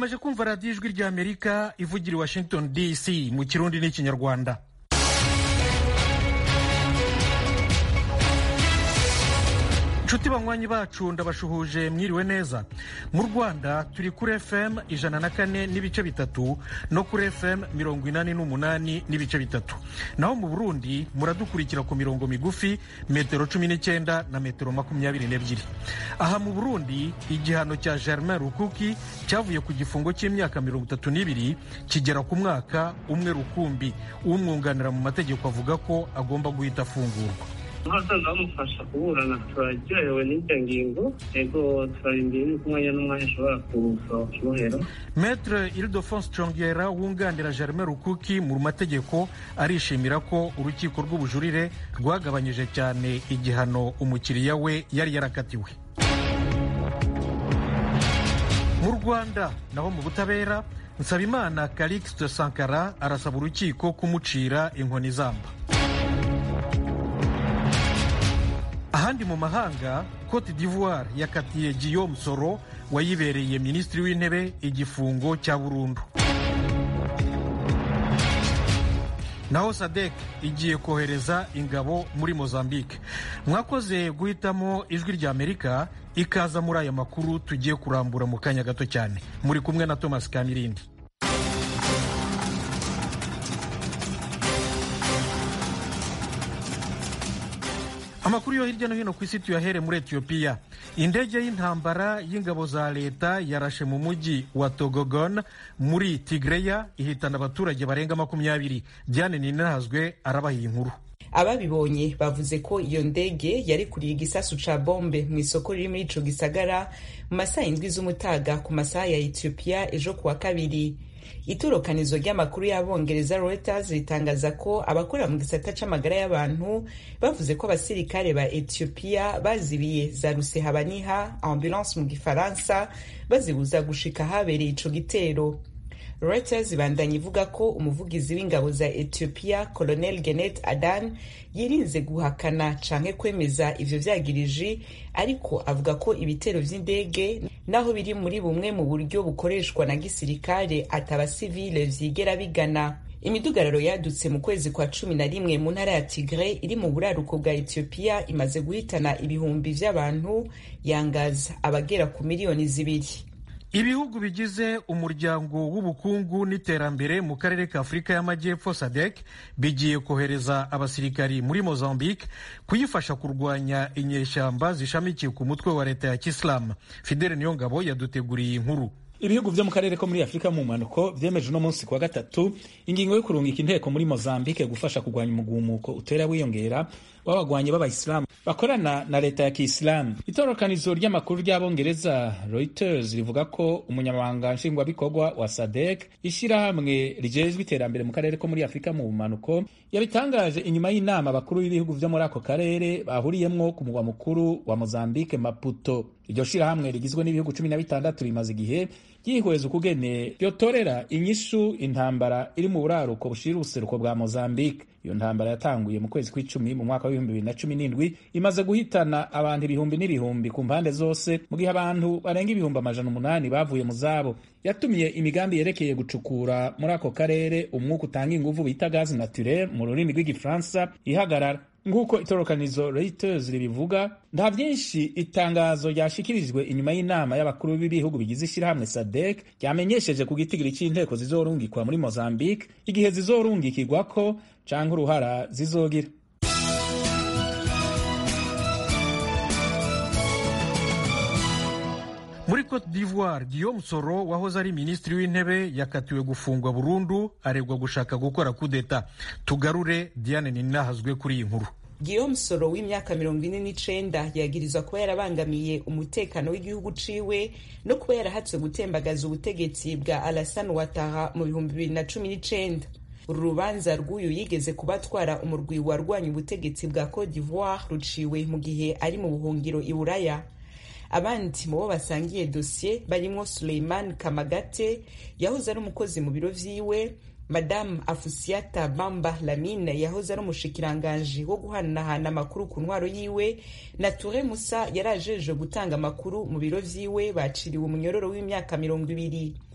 mukomeje kumva radiyo ijwi ry'amerika ivugira i washington dc mu kirundi n'ikinyarwanda inshuti banywanyi bacu ndabashuhuje mwiriwe neza mu rwanda turi kuri fm ijana na kane n'ibice bitatu no kuri fm mirongo inani n'umunani n'ibice bitatu naho mu burundi muradukurikira ku mirongo migufi metero cumi n'icyenda na metero makumyabiri n'ebyiri aha mu burundi igihano cya germain rukuki cyavuye ku gifungo cy'imyaka mirongo itatu n'ibiri kigera ku mwaka umwe rukumbi umwunganira mu mategeko avuga ko agomba guhita afungurwa abasaza bamufasha kuburana turaryohewe n'iryo ngingo ego turarindiriye yuko umwanya n'umwanya ashobora kusohoka ibohero Maître Ildefonse Chongera wunganira Germain Rukuki mu mategeko arishimira ko urukiko rw'ubujurire rwagabanyije cyane igihano umukiriya we yari yarakatiwe mu rwanda naho mu butabera nsabimana calixte sankara arasaba urukiko kumucira inkoni zamba ahandi mu mahanga cote d'ivoire yakatiye guillaume soro wayibereye minisitiri w'intebe igifungo cya burundu naho sadek igiye kohereza ingabo muri mozambique mwakoze guhitamo ijwi rya amerika ikaza muri aya makuru tugiye kurambura mu kanya gato cyane muri kumwe na thomas kamirindi amakuru yo hirya no hino ku isi tuyahere muri etiyopiya indege y'intambara y'ingabo za leta yarashe mu mujyi wa togogon muri tigreya ihitana abaturage barenga makumyabiri diane ninahazwe arabaha iyi nkuru ababibonye bavuze ko iyo ndege yari kuriye igisasu ca bombe mu isoko riri muri ico gisagara mu masaha indwi z'umutaga ku masaha ya etiyopiya ejo kuwa kabiri itorokanizo ry'amakuru y'abongereza Reuters ritangaza ko abakora mu gisata c'amagara y'abantu bavuze ko abasirikare ba Ethiopia bazibiye za rusehabaniha ambulance mu gifaransa bazibuza gushika habereye ico gitero Reuters ibandanya ivuga ko umuvugizi w'ingabo za Ethiopia Colonel Genet Adan yirinze guhakana canke kwemeza ivyo vyagiriji ariko avuga ko ibitero vy'indege naho biri muri bumwe mu buryo bukoreshwa na gisirikare atabasivile vyigera bigana imidugararo yadutse mu kwezi kwa cumi na rimwe mu ntara ya tigre iri mu buraruko bwa etiyopiya imaze guhitana ibihumbi vy'abantu yangaza abagera ku miliyoni zibiri ibihugu bigize umuryango w'ubukungu n'iterambere mu karere ka afurika y'amajyepfo sadek bigiye kohereza abasirikari muri mozambique kuyifasha kurwanya inyeshyamba zishamikiye ku mutwe wa leta ya kisilamu fidele niyongabo yaduteguriye inkuru ibihugu vyo mu karere ko muri afurika mu mpanuko vyemeje uno munsi kuwa gatatu ingingo yo kurungika inteko muri mozambique gufasha kurwanya umugumuko utera wiyongera w'abagwanyi b'abayisilamu bakorana na leta ya kiisilamu itorokanizo ry'amakuru ry'abongereza reuters rivuga ko umunyamabanga nshingwabikorwa wa sadek ishyirahamwe rijejwe iterambere mu karere ko muri afurika mu bumanuko yabitangaje inyuma y'inama abakuru b'ibihugu vyo muri ako karere bahuriyemwo ku mugwa mukuru wa mozambique maputo iryo shirahamwe rigizwe n'ibihugu cumi na bitandatu rimaze igihe ryihweza ukugene ryotorera inyishu intambara iri mu buraruko bushira ubuseruko bwa mozambique iyo ntambara yatanguye mu kwezi kw'icumi mu mwaka w'ibihumbi bibiri na cumi n'indwi imaze guhitana abantu ibihumbi n'ibihumbi ku mpande zose mu gihe abantu barenga ibihumbi amajana umunani bavuye mu zabo yatumiye imigambi yerekeye gucukura muri ako karere umwuka utanga inguvu bita gazi naturel mu rurimi rw'igifaransa ihagarara nk'uko itorokanizo Reuters ribivuga nta byinshi itangazo ryashikirijwe inyuma y'inama y'abakuru b'ibihugu bigize ishyirahamwe sadek ryamenyesheje ku gitigiri cy'inteko zizorungikwa muri mozambique igihe zizorungikirwako canke uruhara zizogira muri cote d'ivoire guillaume soro wahoze ari minisitiri w'intebe yakatiwe gufungwa burundu aregwa gushaka gukora kudeta tugarure diane ninahazwe kuri iyi nkuru Guillaume Soro w'imyaka mirongo ine n'icenda yagirizwa kuba yarabangamiye umutekano w'igihugu ciwe no kuba yarahatswe gutembagaza ubutegetsi bwa Alassane Ouattara mu bihumbi bibiri na cumi n'icenda uru rubanza rw'uyu yigeze kuba atwara umurwi warwanya ubutegetsi bwa Cote d'Ivoire ruciwe mu gihe ari mu buhungiro i Buraya abandi mu bo basangiye dosiye barimwo Suleiman Kamagate yahoze ari umukozi mu biro vyiwe madamu afusiata bamba lamine yahoze ari umushikiranganji wo guhanahana amakuru ku ntwaro yiwe na ture musa yari ajeje gutanga amakuru mu biro vyiwe baciriwe umunyororo w'imyaka mirongo ibiri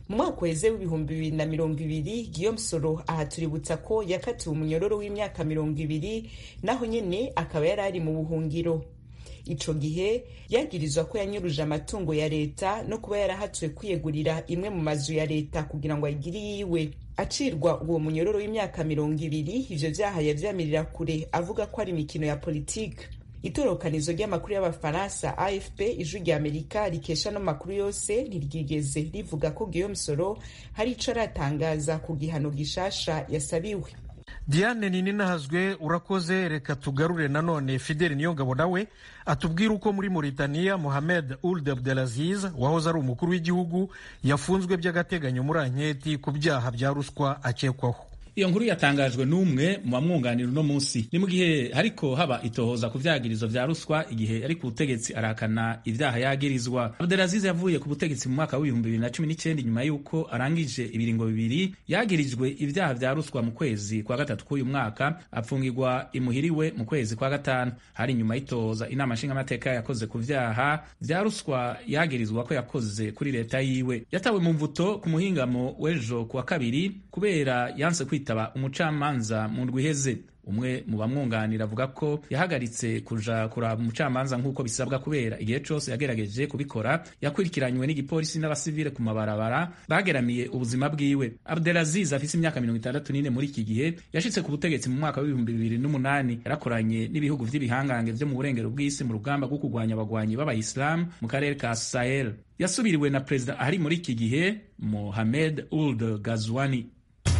mu mwaka uheze w'ibihumbi bibiri na mirongo ibiri Guillaume Soro aha tuributsa ko yakatiwe umunyororo w'imyaka mirongo ibiri naho nyene akaba yari ari mu buhungiro ico gihe yagirizwa ko yanyuruje amatungo ya leta no kuba yarahatiwe kwiyegurira imwe mu mazu ya leta kugira ngo ayigire yiwe acirwa uwo munyororo w'imyaka mirongo ibiri ivyo vyaha yavyamirira kure avuga ko ari imikino ya politike itorokanizo ry'amakuru y'abafaransa afp ijwi rya amerika rikesha no makuru yose ntiryigeze rivuga ko guillaume soro hari ico aratangaza ku gihano gishasha yasabiwe diane ninahazwe urakoze reka tugarure nanone fideli niyongabo nawe atubwire uko muri Mauritania Mohamed Ould Abdelaziz wahoze ari umukuru w'igihugu yafunzwe by'agateganyo muri anketi ku byaha bya ruswa akekwaho iyo nkuru yatangajwe n'umwe mu bamwunganira uno munsi ni mu gihe hariko haba itohoza ku vyagirizo vya ruswa igihe ari ku butegetsi arahakana ivyaha yagirizwa Abdelaziz yavuye ku butegetsi mu mwaka w'ibihumbi bibiri na cumi n'icyenda nyuma y'uko arangije ibiringo bibiri yagirijwe ivyaha vya ruswa mu kwezi kwa gatatu k'uyu mwaka apfungirwa imuhiriwe mu kwezi kwa gatanu hari nyuma y'itohoza inama nshingamateka yakoze ku vyaha vya ruswa yagirizwa ko yakoze kuri leta yiwe yatawe mu mvuto ku muhingamo w'ejo kuwa kabiri kubera yanse kwita kwitaba umucamanza mu ndwi iheze umwe mu bamwunganira avuga ko yahagaritse kuja kuraba umucamanza nk'uko bisabwa kubera igihe cose yagerageje kubikora yakurikiranywe n'igipolisi n'abasivile ku mabarabara bageramiye ubuzima bwiwe abdelaziz afise imyaka mirongo itandatu n'ine muri iki gihe yashitse ku butegetsi mu mwaka w'ibihumbi bibiri n'umunani yarakoranye n'ibihugu vy'ibihangange vyo mu burengero bw'isi mu rugamba rwo kurwanya abagwanyi b'abayisilamu mu karere ka sahel yasubiriwe na perezida ari muri iki gihe mohamed uld gazwani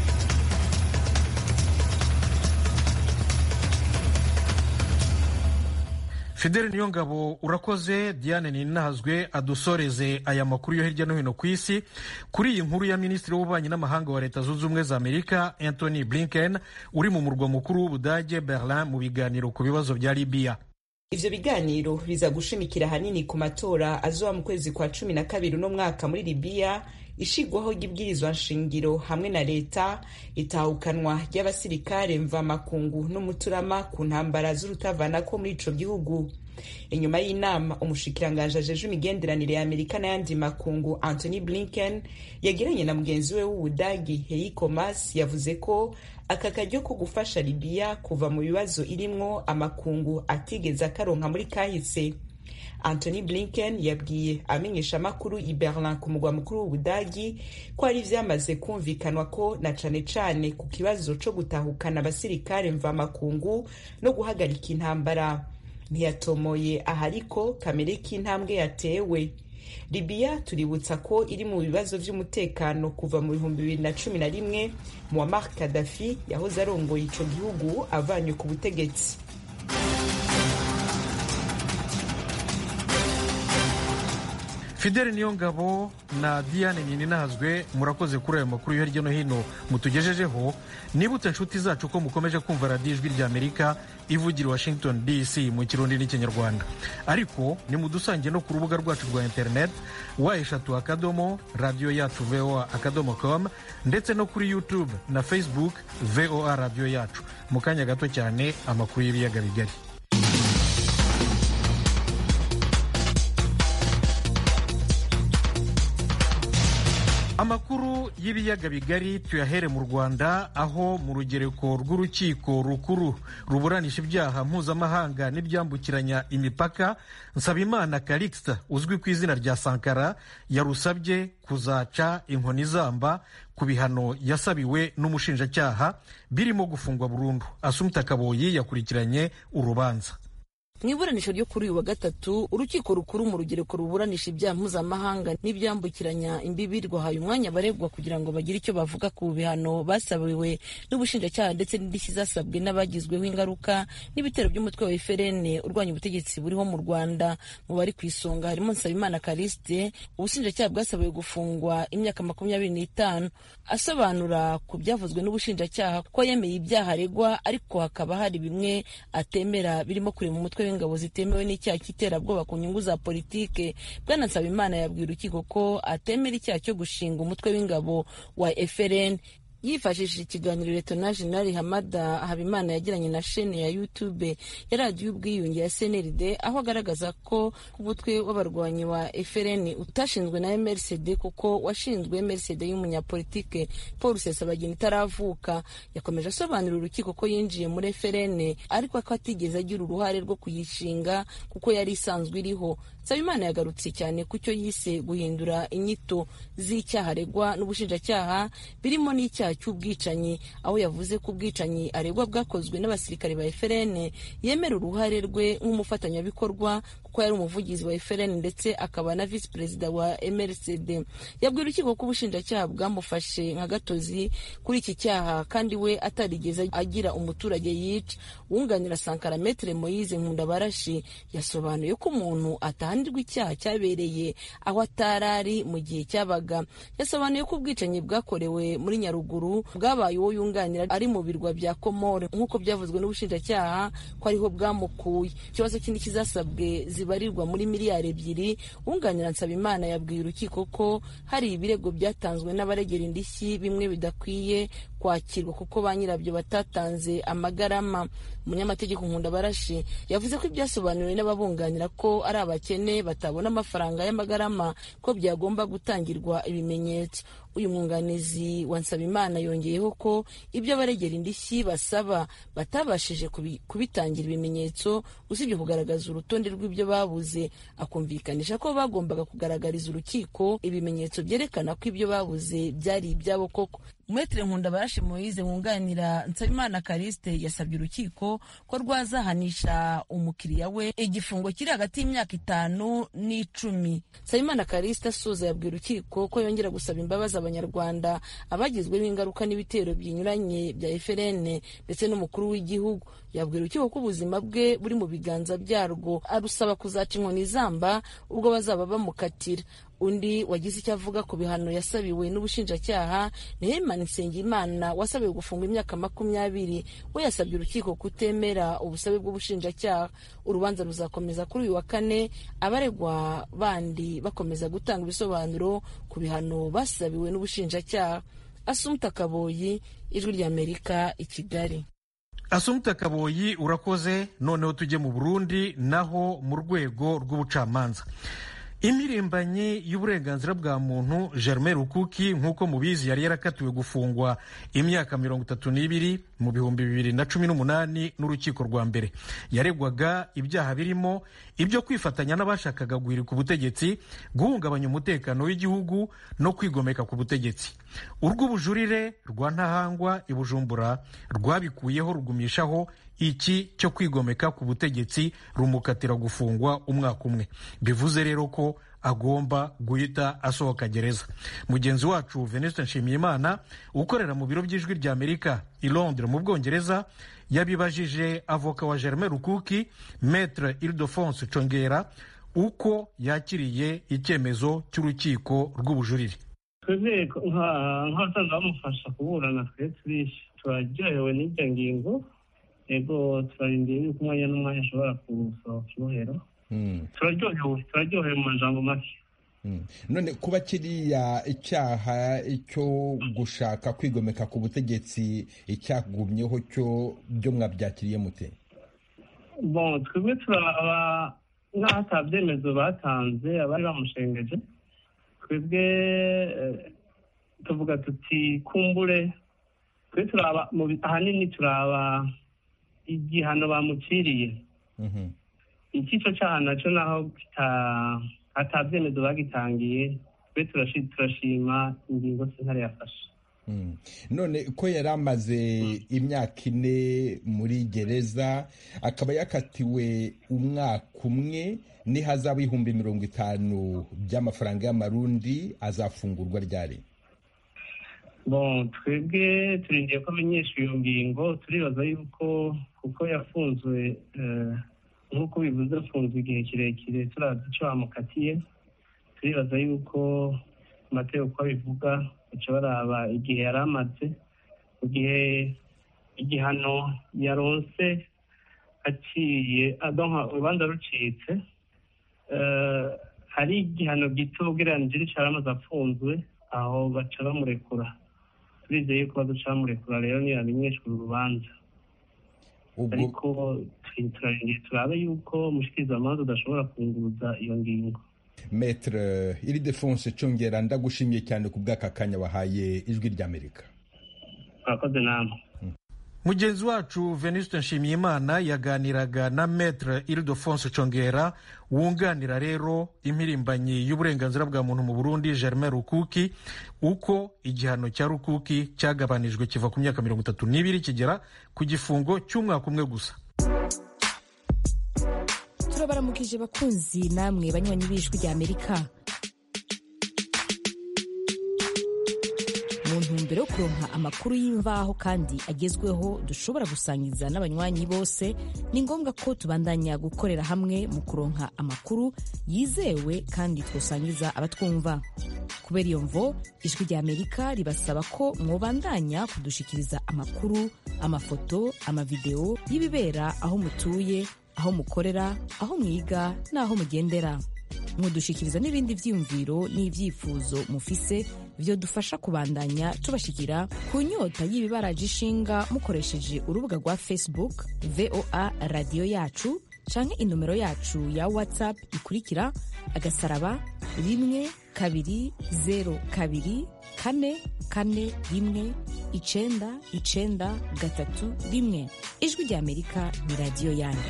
fideli niyo ngabo urakoze diane ninahazwe adusoreze aya makuru yo hirya no hino ku isi kuri iyi nkuru ya minisitiri w'ububanyi n'amahanga wa leta zunze ubumwe za amerika anthony blinken uri mu murwa mukuru w'ubudage berlin mu biganiro ku bibazo bya libiya ivyo biganiro biza gushimikira hanini ku matora azoba mu kwezi kwa cumi na kabiri uno mwaka muri libiya ishigwaho ry'ibwirizwa nshingiro hamwe na leta itahukanwa ry'abasirikare mvamakungu n'umuturama ku ntambara z'urutavanako muri ico gihugu inyuma y'inama umushikiranganji ajeje imigenderanire ya amerika n'ayandi makungu anthony blinken yagiranye na mugenzi we w'ubudagi heiko mas yavuze ko aka karyo ko gufasha libiya kuva mu bibazo irimwo amakungu atigeze akaronka muri kahise anthony blinken yabwiye amenyesha amakuru i berlin ku mugwa mukuru w'ubudagi ko hari vyamaze kumvikanwa ko na cane cane ku kibazo co gutahukana abasirikare mvamakungu no guhagarika intambara ntiyatomoye ahariko kamere k'intambwe yatewe libiya tuributsa ko iri mu bibazo vy'umutekano kuva mu bihumbi bibiri na cumi na rimwe muammar kadafi yahoze arongoye ico gihugu avanywe ku butegetsi fideli niyo ngabo na diane ninahazwe murakoze kuri ayo makuru yo hirya no hino mutugejejeho nibutse inshuti zacu ko mukomeje kumva radiyo ijwi rya amerika ivugira washington dc mu kirundi n'ikinyarwanda ariko nimudusange no ku rubuga rwacu rwa internet wa eshatu akadomo radiyo yacu voa akadomo com ndetse no kuri youtube na facebook voa radiyo yacu mu kanya gato cyane amakuru y'ibiyaga bigari amakuru y'ibiyaga bigari tuyahere mu rwanda aho mu rugereko rw'urukiko rukuru ruburanisha ibyaha mpuzamahanga n'ibyambukiranya imipaka nsabimana calixte uzwi ku izina rya sankara yarusabye kuzaca inkoni zamba ku bihano yasabiwe n'umushinjacyaha birimo gufungwa burundu asumta kaboyi yakurikiranye urubanza mu iburanisha ryo kuri uyu wa gatatu urukiko rukuru mu rugereko ruburanisha ibyaha mpuzamahanga n'ibyambukiranya imbibi rwahaye umwanya abaregwa kugira ngo bagire icyo bavuga ku bihano basabiwe n'ubushinjacyaha ndetse n'indishyi zasabwe n'abagizweho ingaruka n'ibitero by'umutwe wa eferene urwanya ubutegetsi buriho mu rwanda mu bari ku isonga harimo nsabimana karisite ubushinjacyaha bwasabiwe gufungwa imyaka makumyabiri n'itanu asobanura ku byavuzwe n'ubushinjacyaha ko yemeye ibyaha aregwa ariko hakaba hari bimwe atemera birimo kurema umutwe w'ingabo zitemewe n'icyaha cy'iterabwoba ku nyungu za politike bwana nsabimana yabwiye urukiko ko atemera icyaha cyo gushinga umutwe w'ingabo wa FRN yifashishije ikiganiro letona jenerali hamada habimana yagiranye na shene ya youtube ya radiyo y'ubwiyunge ya cnrd aho agaragaza ko umutwe w'abarwanyi wa frn utashinzwe na mrcd kuko washinzwe mrcd y'umunyapolitike paul rusesabagina itaravuka yakomeje asobanurira urukiko ko yinjiye muri frn ariko ko atigeze agira uruhare rwo kuyishinga kuko yari isanzwe iriho nsabimana yagarutse cyane ku cyo yise guhindura inyito z'icyaha aregwa n'ubushinjacyaha birimo n'icyaha cy'ubwicanyi aho yavuze ko ubwicanyi aregwa bwakozwe n'abasirikare ba FRN yemera uruhare rwe nk'umufatanyabikorwa kuko yari umuvugizi wa FRN ndetse akaba na visi perezida wa MRCD yabwiye urukiko ko ubushinjacyaha bwamufashe nka gatozi kuri iki cyaha kandi we atarigeze agira umuturage yica wunganira Sankara Metre Moise Nkundabarashi yasobanuye ko umuntu atahanirwa icyaha cyabereye aho atarari mu gihe cyabaga yasobanuye ko ubwicanyi bwakorewe muri Nyaruguru bwabaye uwo yunganira ari mu birwa bya Komore nk'uko byavuzwe n'ubushinjacyaha ko ariho bwamukuye ikibazo kindi kizasabwe zibarirwa muri miliyari ebyiri wunganira Nsabimana yabwiye urukiko ko hari ibirego byatanzwe n'abaregera indishyi bimwe bidakwiye kwakirwa kuko ba nyirabyo batatanze amagarama umunyamategeko nkunda barashi yavuze ko ibyasobanuriwe n'ababunganira ko ari abakene batabona amafaranga y'amagarama ko byagomba gutangirwa ibimenyetso uyu mwunganizi wa nsabimana yongeyeho ko ibyo abaregera indishyi basaba batabashije kubitangira ibimenyetso usibye kugaragaza urutonde rw'ibyo babuze akumvikanisha ko bagombaga kugaragariza urukiko ibimenyetso byerekana ko ibyo babuze byari ibyabo koko Maitre Nkundabarashi Moise wunganira Nsabimana Kariste yasabye urukiko ko rwazahanisha umukiriya we igifungo kiri hagati y'imyaka itanu n'icumi. Nsabimana Kariste asoza yabwiye urukiko ko yongera gusaba imbabazi abanyarwanda abagizweho ingaruka n'ibitero binyuranye bya FRN ndetse n'umukuru w'igihugu. Yabwiye urukiko ko ubuzima bwe buri mu biganza byarwo arusaba kuzaca inkoni zamba ubwo bazaba bamukatira. undi wagize icyo avuga ku bihano yasabiwe n'ubushinjacyaha ni Herman Nsengimana wasabiwe gufungwa imyaka makumyabiri we yasabye urukiko kutemera ubusabe bw'ubushinjacyaha urubanza ruzakomeza kuri uyu wa kane abaregwa bandi bakomeza gutanga ibisobanuro ku bihano basabiwe n'ubushinjacyaha Asumta Kaboyi ijwi ry'Amerika i Kigali Asumta Kaboyi urakoze noneho tujye mu Burundi naho mu rwego rw'ubucamanza impirimbanyi y'uburenganzira bwa muntu germain rukuki nk'uko mubizi yari yarakatiwe gufungwa imyaka mirongo itatu n'ibiri mu bihumbi bibiri na cumi n'umunani n'urukiko rwa mbere yaregwaga ibyaha birimo ibyo kwifatanya n'abashakaga guhirika ubutegetsi guhungabanya umutekano w'igihugu no kwigomeka ku butegetsi urw'ubujurire rwa ntahangwa i bujumbura rwabikuyeho rugumishaho iki cyo kwigomeka ku butegetsi rumukatira gufungwa umwaka umwe bivuze rero ko agomba guhita asohoka gereza mugenzi wacu venuste nshimiyimana ukorera mu biro by'ijwi rya amerika i londres mu bwongereza yabibajije avoka wa germain rukuki metre ildefonse congera uko yakiriye icyemezo cy'urukiko rw'ubujurire twebwe nk'abasanzwe bamufasha kuburana twe turaryohewe n'iryo ngingo ego turarindiriye yuko umwanya n'umwanya ashobora gusohoka ibohero turaryohewe turaryohewe mu majambo make none kuba kiriya icyaha cyo gushaka kwigomeka ku butegetsi icyagumyeho cyo byo mwabyakiriye mute bon twebwe turaba nk'aho ata byemezo batanze abari bamushengeje twebwe tuvuga tuti kumbure twe turaba ahanini turaba igihano bamuciriye icyico cyaha nacyo naho ata byemezo bagitangiye twe turashima ingingo sentare yafashe none ko yari amaze imyaka ine muri gereza akaba yakatiwe umwaka umwe n'ihazabu y'ibihumbi mirongo itanu by'amafaranga y'amarundi azafungurwa ryari bon twebwe turindiye ko amenyesha iyo ngingo turibaza yuko kuko yafunzwe nk'uko bivuze afunzwe igihe kirekire turazi icyo bamukatiye turibaza yuko amategeko uko abivuga baca baraba igihe yari amaze mu gihe igihano yaronse aciye urubanza rucitse hari igihano gito ugereranije n'icyo yari amaze afunzwe aho baca bamurekura turizeye yuko baducamurekura rero ntiyamenyeshwa urubanza ariko turarindiye turabe yuko umushikirizamanza udashobora kunguruza iyo ngingo metre iri defonse congera ndagushimiye cyane ku bw'aka kanya wahaye ijwi ry'amerika murakoze namwe mugenzi wacu venuste nshimiyimana yaganiraga na metre ildefonse congera wunganira rero impirimbanyi y'uburenganzira bwa muntu mu burundi germain rukuki uko igihano cya rukuki cyagabanijwe kiva ku myaka mirongo itatu n'ibiri kigera ku gifungo cy'umwaka umwe gusa turabaramukije bakunzi namwe banywanyi b'ijwi rya amerika mu ntumbero yo kuronka amakuru y'imvaho kandi agezweho dushobora gusangiza n'abanywanyi bose ni ngombwa ko tubandanya gukorera hamwe mu kuronka amakuru yizewe kandi twosangiza abatwumva kubera iyo mvo ijwi rya amerika ribasaba ko mwobandanya kudushikiriza amakuru amafoto amavideo y'ibibera aho mutuye aho mukorera aho mwiga n'aho mugendera mudushikiriza n'ibindi vyiyumviro n'ivyifuzo mufise vyo dufasha kubandanya tubashikira ku nyota y'ibibaraje ishinga mukoresheje urubuga rwa facebook voa radiyo yacu canke inomero yacu ya whatsapp ikurikira agasaraba rimwe kabiri zero kabiri kane kane rimwe icenda icenda gatatu rimwe ijwi rya amerika ni radiyo yanyu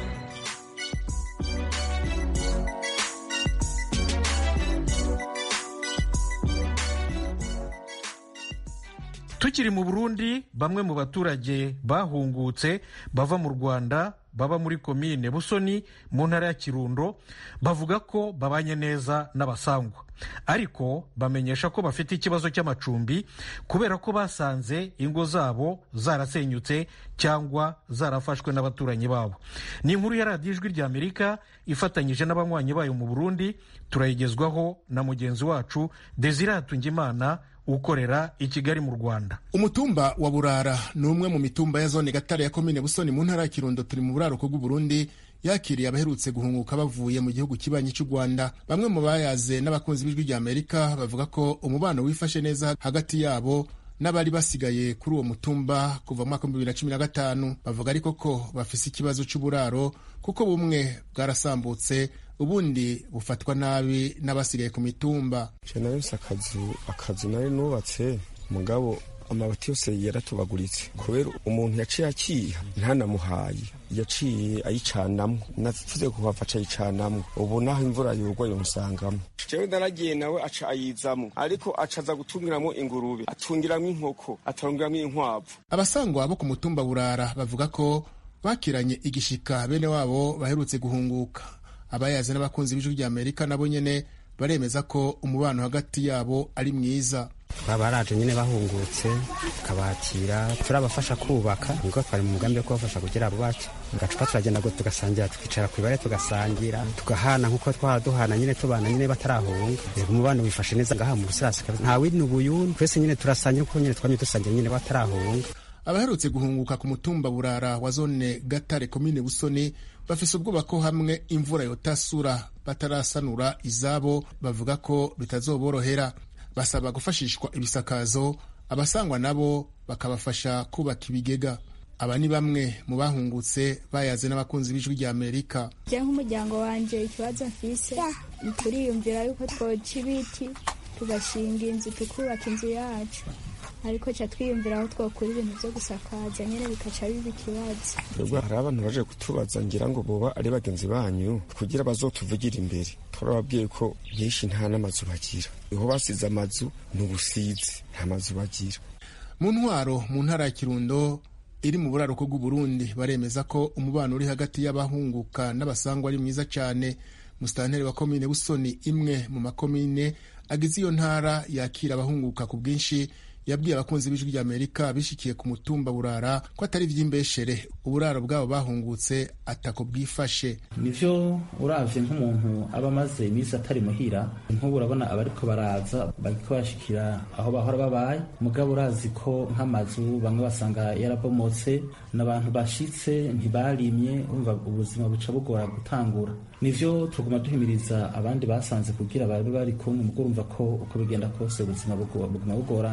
tukiri mu burundi bamwe mu baturage bahungutse bava mu rwanda baba muri komine busoni mu ntara ya kirundo bavuga ko babanye neza n'abasangwa ariko bamenyesha ko bafite ikibazo cy'amacumbi kubera ko basanze ingo zabo zarasenyutse cyangwa zarafashwe n'abaturanyi babo ni inkuru ya radiyo ijwi rya amerika ifatanyije n'abanywanyi bayo mu burundi turayigezwaho na mugenzi wacu desire hatungimana ukorera i kigali mu rwanda umutumba wa burara ni umwe mu mitumba ya zone gatare ya komine busoni mu ntara ya kirundo turi mu buraruko bw'uburundi yakiriye abaherutse guhunguka bavuye mu gihugu kibanyi cy'u rwanda bamwe mu bayaze n'abakunzi b'ijwi rya amerika bavuga ko umubano wifashe neza hagati yabo n'abari basigaye kuri uwo mutumba kuva mu mwaka w'ibihumbi bibiri na cumi na gatanu bavuga ariko ko bafise ikibazo cy'uburaro kuko bumwe bwarasambutse ubundi bufatwa nabi n'abasigaye ku mitumba nahise akazu akazu nari nubatse mugabo amabati yose yaratubaguritse kubera umuntu yaciye akiha ntanamuhaye yaciye ayicanamo navuze kuhava aca ayicanamo ubu naho imvura yugwa yomusangamo jewe naragiye nawe aca ayizamo ariko aca aza gutungiramo ingurube atungiramo inkoko atungiramo inkwavu abasangwa bo ku mutumba burara bavuga ko bakiranye igishika bene wabo baherutse guhunguka abayazi n'abakunzi b'ijwi rya amerika nabo nyene baremeza ko umubano hagati yabo ari mwiza baraje nyine bahungutse tukabakira turabafasha kubaka nibwo twari mu mugambi wo kubafasha kugira bubake gacupa turagenda ngo tugasangira tukicara ku ibare tugasangira tugahana nk'uko twaba duhana nyine tubana nyine batarahunga umubano wifashe neza ngaha mu busirasi nta wini ubuyuni twese nyine turasangira uko nyine twamye dusangira nyine batarahunga abaherutse guhunguka ku mutumba burara wa zone gatare komine busoni bafise ubwoba ko hamwe imvura yotasura batarasanura izabo bavuga ko bitazoborohera basaba gufashishwa ibisakazo abasangwa nabo bakabafasha kubaka ibigega aba ni bamwe mu bahungutse bayaze n'abakunzi b'ijwi rya amerika njye nk'umuryango wanjye ikibazo mfise turiyumvira yuko twoca ibiti tugashinga inzu tukubaka inzu yacu ariko ca twiyumvira aho twokura ibintu vyo gusakaza nyene bikaca biba ikibazo twebwe hari abantu baje kutubaza ngira ngo boba ari bagenzi banyu kugira bazotuvugira imbere turababwiye ko benshi nta n'amazu bagira iho basize amazu ni ubusizi nta mazu bagira mu ntwaro mu ntara ya kirundo iri mu buraruko bw'uburundi baremeza ko umubano uri hagati y'abahunguka n'abasangwa ari mwiza cyane musitanteri wa komine busoni imwe mu makomine agize iyo ntara yakira abahunguka ku bwinshi yabwiye abakunzi b'ijwi rya amerika bishikiye ku mutumba burara ko atari iby'imbeshere uburaro bwabo bahungutse atako bwifashe nivyo uravye nk'umuntu aba amaze iminsi atari muhira nk'ubu urabona abariko baraza bariko bashikira aho bahora babaye mugabo urazi ko nk'amazu bamwe basanga yarabomotse n'abantu bashitse ntibarimye umva ubuzima buca bugora gutangura nivyo tuguma duhimiriza abandi basanze kugira babe bari kumwe mugo urumva ko uko bigenda kose ubuzima buguma bugorana ku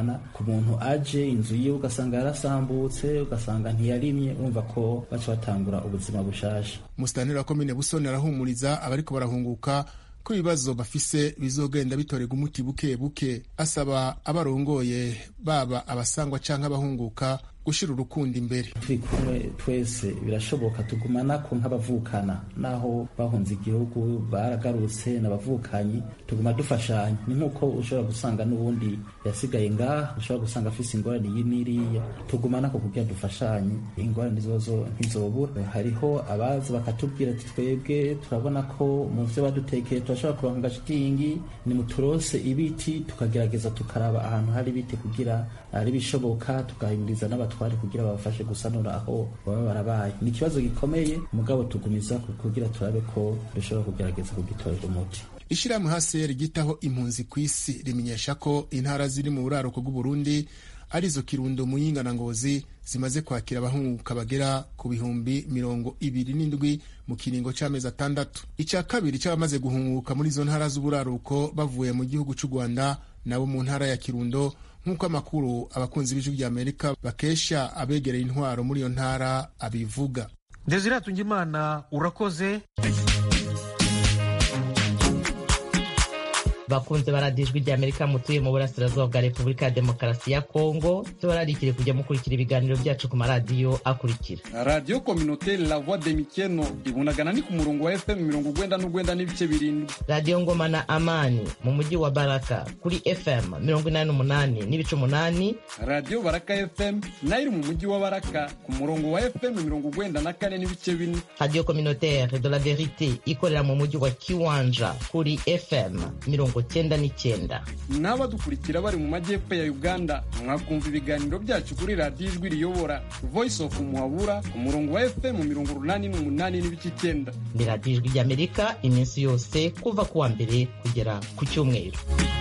muntu aje inzu yiwe ugasanga yarasambutse ugasanga ntiyarimye urumva ko baca batangura ubuzima bushasha musitanteri wa komine busoni arahumuriza abariko barahunguka ko ibibazo bafise bizogenda bitorerwa umuti buke buke asaba abarongoye baba abasangwa canke abahunguka gushira urukundo imbere turi kumwe twese birashoboka tugumana ko nk'abavukana naho bahunze igihugu baragarutse n'abavukanyi tuguma dufashanya ni nk'uko ushobora gusanga n'ubundi yasigaye ngaha ushobora gusanga afise ingorane iyi n'iriya tugumana ko kugira dufashanye ingorane zibazo ntizobura hariho abaza bakatubwira ati twebwe turabona ko mu vyo badutekeye turashobora kuronka agashitingi nimuturose ibiti tukagerageza tukaraba ahantu hari ibiti kugira ari bishoboka tugahimiriza n'abatware kugira babafashe gusanura aho baba barabaye ni ikibazo gikomeye mugabo tugumiza kugira turabe ko dushobora kugerageza kugitorera umuti ishirahamwe hasi rigitaho impunzi ku isi rimenyesha ko intara ziri mu buraruko bw'uburundi arizo kirundo muyinga na ngozi zimaze kwakira abahunguka bagera ku bihumbi mirongo ibiri n'indwi mu kiringo c'amezi atandatu icya kabiri c'abamaze guhunguka muri izo ntara z'uburaruko bavuye mu gihugu c'u rwanda nabo mu ntara ya kirundo nk'uko amakuru abakunzi b'ijwi rya amerika bakesha abegereye intwaro muri iyo ntara abivuga desire tungimana urakoze bakunze baradijwe rya amerika mutuye mu burasirazuba bwa repubulika ya demokarasi ya kongo tubararikire kujya mukurikira ibiganiro byacu ku maradiyo akurikira radiyo kominoteri la voix de mikeno ibunagana ni ku murongo wa fm mirongo ugwenda n'ugwenda n'ibice birindwi radiyo ngoma na amani mu mujyi wa baraka kuri fm mirongo inani n'umunani n'ibice umunani radiyo baraka fm nayo iri mu mujyi wa baraka ku murongo wa fm mirongo ugwenda na kane n'ibice bine radiyo kominoteri de la verite ikorera mu mujyi wa kiwanja kuri fm mirongo cyenda n'icyenda n'abadukurikira bari mu majyepfo ya uganda mwakumva ibiganiro byacu kuri radiyo ijwi riyobora voice of muhabura ku murongo wa fm mirongo urunani n'umunani n'ibice icyenda ni radiyo ijwi ry'amerika iminsi yose kuva ku wa mbere kugera ku cyumweru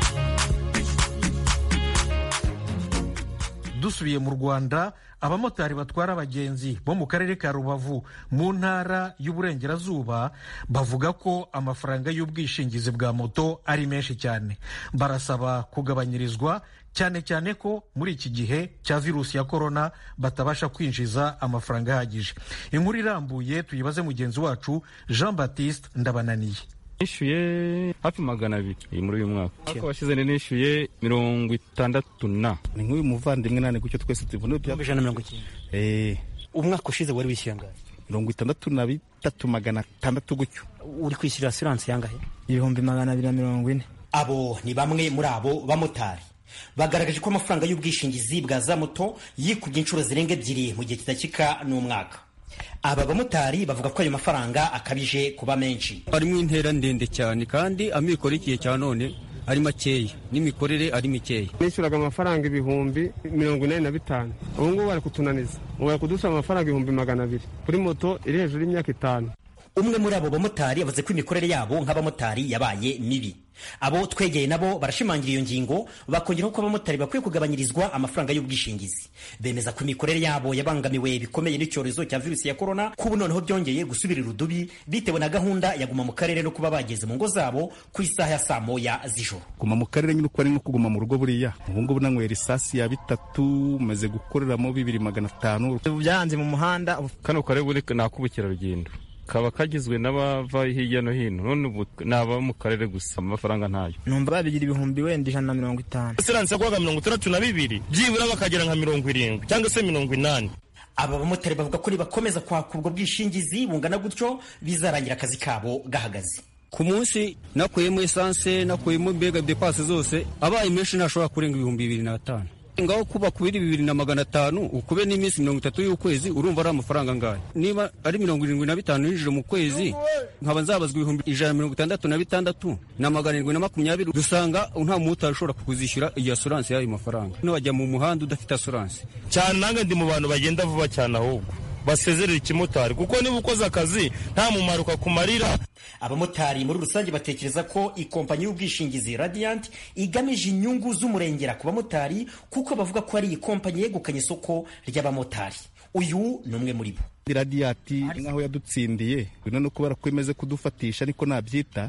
dusubiye mu rwanda abamotari batwara abagenzi bo mu karere ka rubavu mu ntara y'uburengerazuba bavuga ko amafaranga y'ubwishingizi bwa moto ari menshi cyane barasaba kugabanyirizwa cyane cyane ko muri iki gihe cya virusi ya korona batabasha kwinjiza amafaranga ahagije inkuru irambuye tuyibaze mugenzi wacu jean baptiste ndabananiye nishyuye hafi magana abiri muri uyu mwaka ariko washize nishyuye mirongo itandatu na ni nk'uyu muvandimwe nane gutyo twese tubona ijana na mirongo icyenda umwaka ushize wari wishyuye angahe mirongo itandatu na bitatu magana atandatu gutyo uri kwishyura asiranse yangahe ibihumbi magana abiri na mirongo ine abo ni bamwe muri abo bamotari bagaragaje ko amafaranga y'ubwishingizi bwa za moto yikubye inshuro zirenga ebyiri mu gihe kidakika n'umwaka aba bamotari bavuga ko ayo mafaranga akabije kuba menshi harimo intera ndende cyane kandi amikoro igihe cya none ari makeya n'imikorere ari mikeya nishyuraga amafaranga ibihumbi mirongo inani na bitanu ubu ngubu bari kutunaniza ubu bari kudusaba amafaranga ibihumbi magana abiri kuri moto iri hejuru y'imyaka itanu umwe muri abo bamotari yavuze ko imikorere yabo nk'abamotari yabaye mibi abo twegeye nabo barashimangira iyo ngingo bakongeraho ko abamotari bakwiye kugabanyirizwa amafaranga y'ubwishingizi bemeza ko imikorere yabo yabangamiwe bikomeye n'icyorezo cya virusi ya korona ko ubu noneho byongeye gusubira irudubi bitewe na gahunda ya guma mu karere no kuba bageze mu ngo zabo ku isaha ya saa moya z'ijoro guma mu karere nyine uko ari nko kuguma mu rugo buriya ubu ngubu nanywera isasi ya bitatu maze gukoreramo bibiri magana atanu byahanze mu muhanda kano karere buri ni ak'ubukerarugendo kaba kagizwe n'abava hirya no hino none ubu ni aba mu karere gusa amafaranga ntayo numva babigira ibihumbi wenda ijana na mirongo itanu siranse yaguhaga mirongo itandatu na bibiri byibura bakagera nka mirongo irindwi cyangwa se mirongo inani aba bamotari bavuga ko nibakomeza kwaka ubwo bwishingizi bungana gutyo bizarangira akazi kabo gahagaze ku munsi nakuyemo esanse nakuyemo mbega depasi zose abaye menshi ntashobora kurenga ibihumbi bibiri n'atanu ngaho kuba kubiri bibiri na magana atanu ukube n'iminsi mirongo itatu y'ukwezi urumva ari amafaranga angahe niba ari mirongo irindwi na bitanu yinjira mu kwezi nkaba nzabazwa ibihumbi ijana na mirongo itandatu na bitandatu na magana arindwi na makumyabiri dusanga nta mumotari ushobora kukuzishyura iyi asuranse y'ayo mafaranga wajya mu muhanda udafite asuranse cyane nange ndi mu bantu bagenda vuba cyane ahubwo basezerera ikimotari kuko niba ukoze akazi nta mumaro ukakumarira abamotari muri rusange batekereza ko ikompanyi y'ubwishingizi radiant igamije inyungu z'umurengera ku bamotari kuko bavuga ko ari ikompanyi yegukanye isoko ry'abamotari uyu ni umwe muri bo radiyati nk'aho yadutsindiye none kubera ko imeze kudufatisha ariko nabyita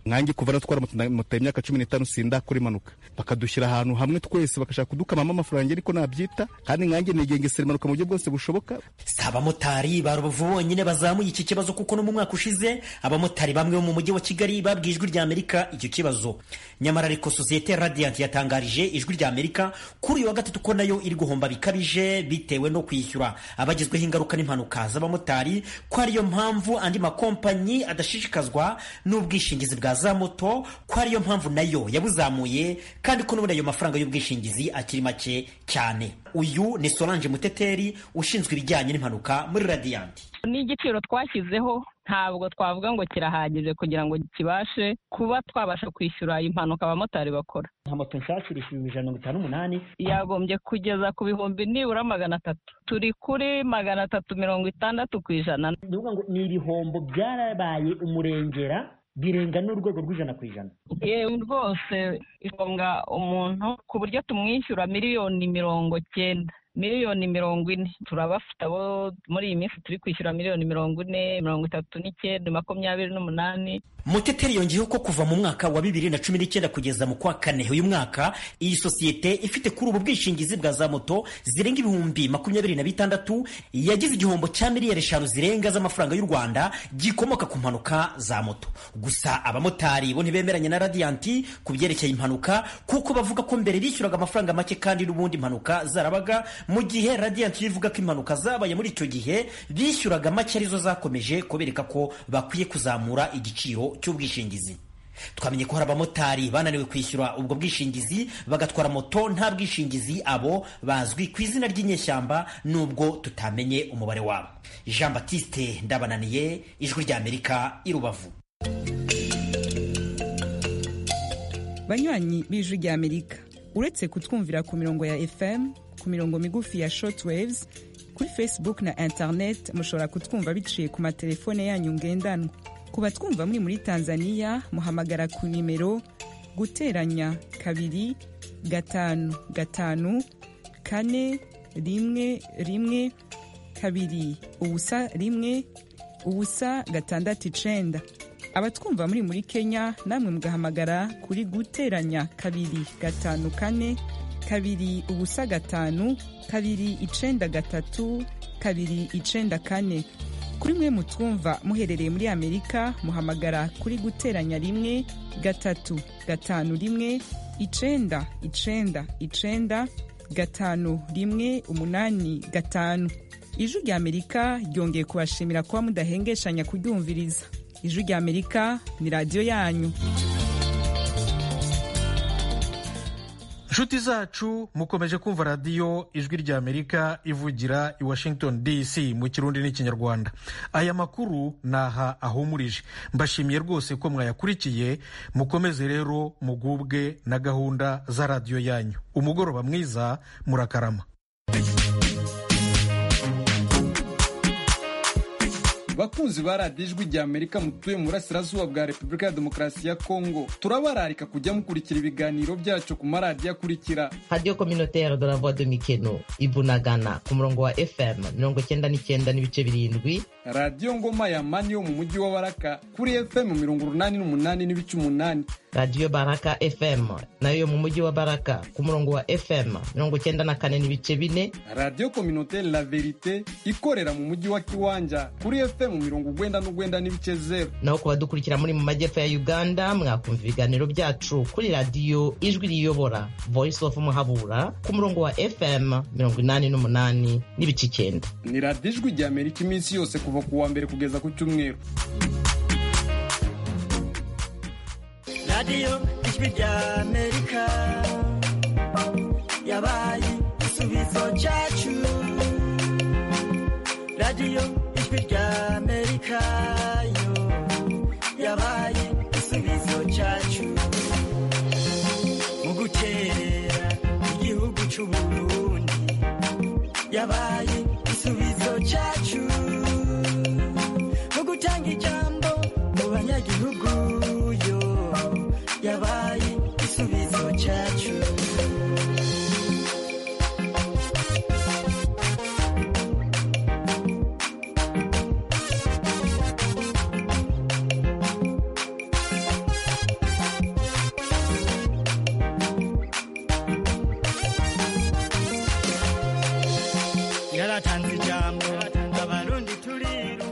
nkanjye kuva natwara moto imyaka cumi n'itanu sindakora impanuka bakadushyira ahantu hamwe twese bagashaka kudukamamo amafaranga ariko nabyita kandi nkanjye nigengesera impanuka mu buryo bwose bushoboka si abamotari ba rubavu bonyine bazamuye iki kibazo kuko no mu mwaka ushize abamotari bamwe bo mu mujyi wa kigali babwiye ijwi rya amerika icyo kibazo nyamara ariko sosiyete radiant yatangarije ijwi rya amerika kuri uyu wa gatatu ko nayo iri guhomba bikabije bitewe no kwishyura abagizweho ingaruka n'impanuka z'abamotari ko ariyo mpamvu andi makompanyi adashishikazwa n'ubwishingizi bwa za moto ko ariyo mpamvu nayo yabuzamuye kandi ko n'ubundi ayo mafaranga y'ubwishingizi akiri make cyane uyu ni solange muteteri ushinzwe ibijyanye n'impanuka muri radiant n'igiciro twashyizeho ntabwo twavuga ngo kirahagije kugira ngo kibashe kuba twabasha kwishyura impanuka abamotari bakora nka moto nshyashya irishyura ijana na mirongo itanu n'umunani yagombye kugeza ku bihumbi nibura magana atatu turi kuri magana atatu mirongo itandatu ku ijana ni ukuvuga ngo ni ibihombo byarabaye umurengera birenga n'urwego rw'ijana ku ijana yewe rwose isonga umuntu ku buryo tumwishyura miliyoni mirongo cyenda miliyoni mirongo ine turabafite abo muri iyi minsi turi kwishyura miliyoni mirongo ine mirongo itatu n'icyenda makumyabiri n'umunani muteteri yongeyeho ko kuva mu mwaka wa bibiri na cumi n'icyenda kugeza mu kwa kane uyu mwaka iyi sosiyete ifite kuri ubu bwishingizi bwa za moto zirenga ibihumbi makumyabiri na bitandatu yagize igihombo cya miliyari eshanu zirenga z'amafaranga y'u rwanda gikomoka ku mpanuka za moto gusa abamotari bo ntibemeranya na radiyanti ku byerekeye impanuka kuko bavuga ko mbere bishyuraga amafaranga make kandi n'ubundi impanuka zarabaga mu gihe radiyanti ivuga ko impanuka zabaye muri icyo gihe bishyuraga make arizo zakomeje kubereka ko bakwiye kuzamura igiciro cy'ubwishingizi twamenye ko hari abamotari bananiwe kwishyura ubwo bwishingizi bagatwara moto nta bwishingizi abo bazwi ku izina ry'inyeshyamba nubwo tutamenye umubare wabo jean batiste ndabananiye ijwi ry'amerika i rubavu banywanyi b'ijwi ry'amerika uretse kutwumvira ku mirongo ya fm ku mirongo migufi ya shortwaves kuri facebook na internet mushobora kutwumva biciye ku matelefone yanyu ngendanwa ku batwumva muri muri tanzania muhamagara ku nimero guteranya kabiri gatanu gatanu kane rimwe rimwe kabiri ubusa rimwe ubusa gatandatu icenda abatwumva muri muri kenya namwe mugahamagara kuri guteranya kabiri gatanu kane kabiri ubusa gatanu kabiri icenda gatatu kabiri icenda kane kuri mwe mutwumva muherereye muri amerika muhamagara kuri guteranya rimwe gatatu gatanu rimwe icenda icenda icenda gatanu rimwe umunani gatanu ijwi rya amerika ryongeye kubashimira kuba mudahengeshanya kuryumviriza ijwi rya amerika ni radiyo yanyu inshuti zacu mukomeje kumva radiyo ijwi rya amerika ivugira i washington dc mu kirundi n'ikinyarwanda aya makuru ni aha ahumurije mbashimiye rwose ko mwayakurikiye mukomeze rero mugubwe na gahunda za radiyo yanyu umugoroba mwiza murakarama bakunzi ba radiyo ijwi rya amerika mutuye mu burasirazuba bwa repubulika ya demokarasi ya kongo turabararika kujya mukurikira ibiganiro byacu ku maradiyo akurikira radiyo kominotere de la voix de mikeno ibunagana ku murongo wa fm mirongo cyenda n'icyenda n'ibice birindwi radiyo ngoma ya mani yo mu mujyi wa baraka kuri fm mirongo urunani n'umunani n'ibice umunani radiyo baraka fm nayo yo mu mujyi wa baraka ku murongo wa fm mirongo cyenda na kane n'ibice bine radiyo kominotere la verite ikorera mu mujyi wa kiwanja kuri fm mirongo ugwenda n'ugwenda n'ibice zeru naho ku badukurikira muri mu majyepfo ya uganda mwakumva ibiganiro byacu kuri radiyo ijwi riyobora voice of muhabura ku murongo wa fm mirongo inani n'umunani n'ibice icyenda ni radiyo ijwi rya amerika iminsi yose kuva ku wa mbere kugeza ku cyumweru radiyo ijwi rya amerika yabaye igisubizo cyacu radiyo ijwi rya amerika yo yabaye igisubizo cyacu mu gukerera igihugu cy'u burundi yabaye igisubizo cyacu